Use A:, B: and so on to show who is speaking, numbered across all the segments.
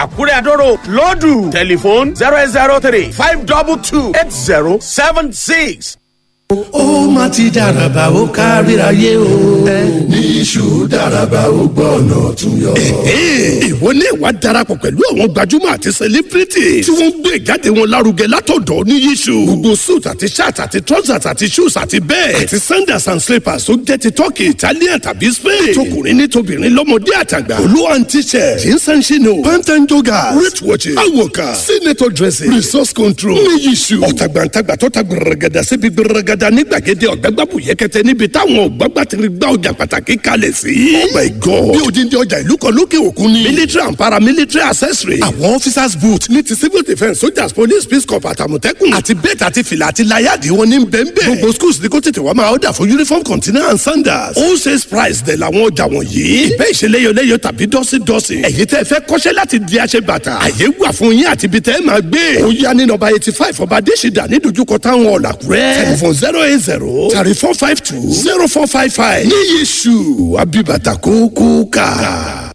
A: àkúrẹ́ àdóró lọ́dù tẹlifóònù zero eight zero three five double two eight zero seven six.
B: ó má ti dàràbà ó káríayé o.
C: ní iṣu dáraba ó gbọ́ ọ̀nà tún yọ.
B: ìwọ ní ìwà darapọ̀ pẹ̀lú àwọn gbajúmọ̀ àti celebrity tí wọ́n ń gbé ìjáde wọn lárugẹ látọ̀dọ̀ ní yíṣu. gbogbo suit àti shirt àti trousers àti shoes àti bẹ́ẹ̀ àti sandals and slippers tó jẹ́ ti turkey italian tàbí spain. tọkùnrin ní tobìnrin lọ́mọdé àtàgbà. olú and t-shirt jeans and chino pant and joggers wrist watches awoka senator dressing resource control ní yíṣu. ọ̀tàgbàǹtàgbà tó ta gbẹrẹgẹdà síbi gbẹrẹgẹdà ní gbàgede ọ̀gbẹ́gbàbù yẹkẹtẹ níbi táwọn ọ̀gbàgbà ti gbá ọjà pàtàkì kalẹ̀ sí. oh my god bí odindi ọjà ìlú kan lókè òkun ni. military and paramilitary accessory. àwọn officers boot ní ti civil defence soldiers police peace corps àtàmọ̀tẹ́kùn. àti bẹ́ẹ̀tì àti fìlà àti láyàdì wọn ní bẹ́ẹ̀nbẹ́ẹ̀. gbogbo schools ní kó tètè wá máa ọ̀dà fún uniform container and sandals. all sales price dẹ̀ làwọn ọjà wọ̀nyí. ìbẹ́ ìṣeléyọléyọ tàbí dọ́sídọ́sí. ẹ̀yin tẹ́ fẹ́ kọ́ṣẹ́ láti di aṣẹ bàtà. àyè wà fún yín àti ibi tẹ́ máa gbé. ó yá ní nọ́mbà eighty five ọba adésìdá ní dojúkọ táwọn ọ̀làkúrẹ́. telephone zero eight zero thirty four five two zero four five five. ní yéṣu abibata kókó ká.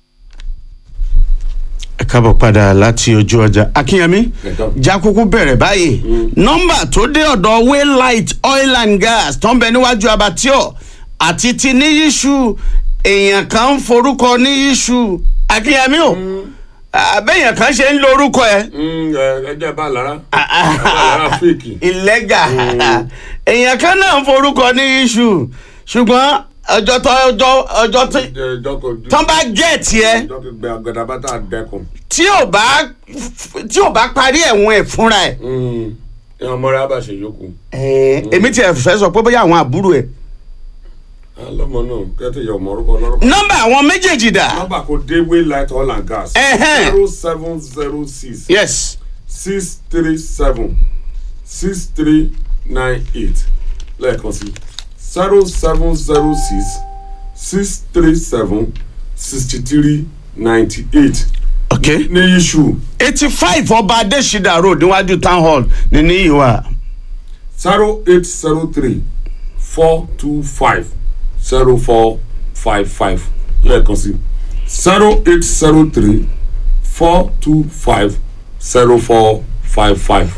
D: ẹ káàbọ̀ padà láti ojú ọjà akínyẹmí jakuku bẹ̀rẹ̀ báyìí nọ́mbà tó dé ọ̀dọ̀ waylight oil and gas tó ń bẹ níwájú abattoir àti ti níyíṣu èèyàn kan ń forúkọ níyíṣu akínyẹmí o àbẹ̀yàn kan ṣe ń lo orúkọ ẹ
E: ẹjẹ bá lára lára fèkì.
D: ìlẹ́gà èèyàn kan náà ń forúkọ níyíṣu ṣùgbọ́n ọjọ́ tó ọjọ́ ọjọ́ tó tán bá gẹ̀ẹ́tì ẹ
E: gbẹ agadabata dẹkun.
D: tí ò bá tí ò bá parí ẹ̀wọ̀n ẹ̀ fúnra ẹ̀.
E: ìyá ọmọ rẹ abàṣẹ yòókù.
D: èmi tiẹ̀ fẹ́ sọ pé bóyá àwọn àbúrò ẹ̀.
E: alọmọ náà kẹtẹ yọ ọmọ orúkọ lọrọ.
D: nọ́mbà àwọn méjèèjì dà.
E: nọ́mbà kò dé waylight oil and gas.
D: Ẹhẹ́n.
E: zero seven zero six.
D: yes
E: six three seven six three nine eight lẹ́ẹ̀kan sí zero seven zero six six three seven sixty three ninety eight
D: ok
E: ní iṣu
D: eighty five ọba adésídà road níwájú town hall ní níyì wa.
E: zero eight zero three four two five zero four five five lẹ́ẹ̀kan sí zero eight zero three four two five zero four five five.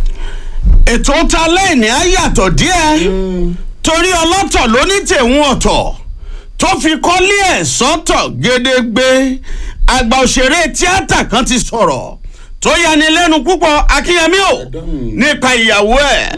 D: ètò ta lẹ́ẹ̀ni á yàtọ̀ díẹ̀ torí ọlọ́tọ̀ ló ní tèun ọ̀tọ̀ tó fi kọ́lé ẹ̀ sọ́tọ̀ gédégbé àgbà òṣèré tíátà kan ti sọ̀rọ̀ tó yani lẹ́nu púpọ̀ akínyẹmí o nípa ìyàwó ẹ̀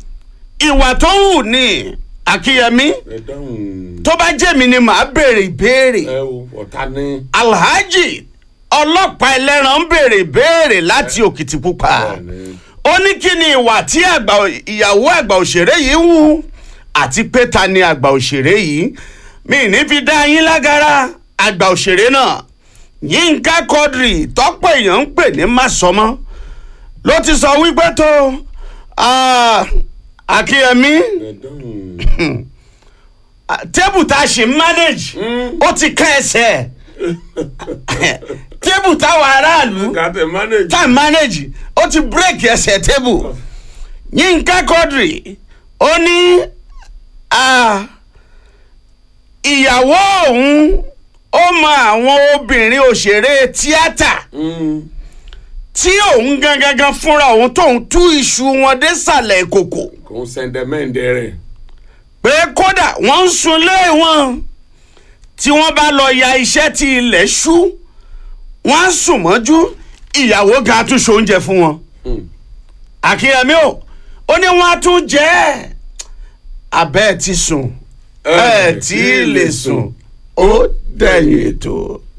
D: ìwà tó wù ní akínyẹmí
E: ẹ dáhùn
D: tó bá jẹ́mi ni màá béèrè ìbéèrè
E: ẹ o ọ̀tá ní.
D: alhaji ọlọ́pàá ẹlẹ́ran ń béèrè ìbéèrè láti òkìtìpupa
E: Bẹ́ẹ̀ni.
D: ó ní kí ni ìwà tí àgbà ìyàwó àgbà òṣèré yìí wù àti pé ta ni àgbà òṣèré yìí mi ní fi dá yín lágara àgbà òṣèré náà yínká quadri tọ́pọ̀ èèyàn ń pè ní màsọmọ́ ló ti sọ wípé tó ah, akínyẹmí
E: ẹ dáhùn.
D: tébù tá a ṣe ń manage ó ti ká ẹsẹ̀ tébù táwọn aráàlú
E: gàtẹ manage.
D: tá a manage ó ti break ẹsẹ̀ tébù yínká quadri ó ní ah, ìyàwó òun ó mọ àwọn obìnrin òṣèré tíátà tí òun gangan fúnra òun tóun tú iṣu wọn désàlẹ̀ ìkòkò
E: kò ń sẹ́ndẹ̀mẹ́ǹdẹ̀ rẹ̀.
D: pé kódà wọ́n ń sunlé wọn tí wọ́n bá lọ ya iṣẹ́ tí ilẹ̀ ṣú wọ́n á sùn mọ́jú ìyàwó ga tún ṣoúnjẹ fún wọn. àkíyèmí o ó ní wọ́n á tún jẹ́ ẹ̀ abẹ́ ẹ̀ ti sùn ẹ̀ tí ì lè sùn ó dẹ̀yìn ètò.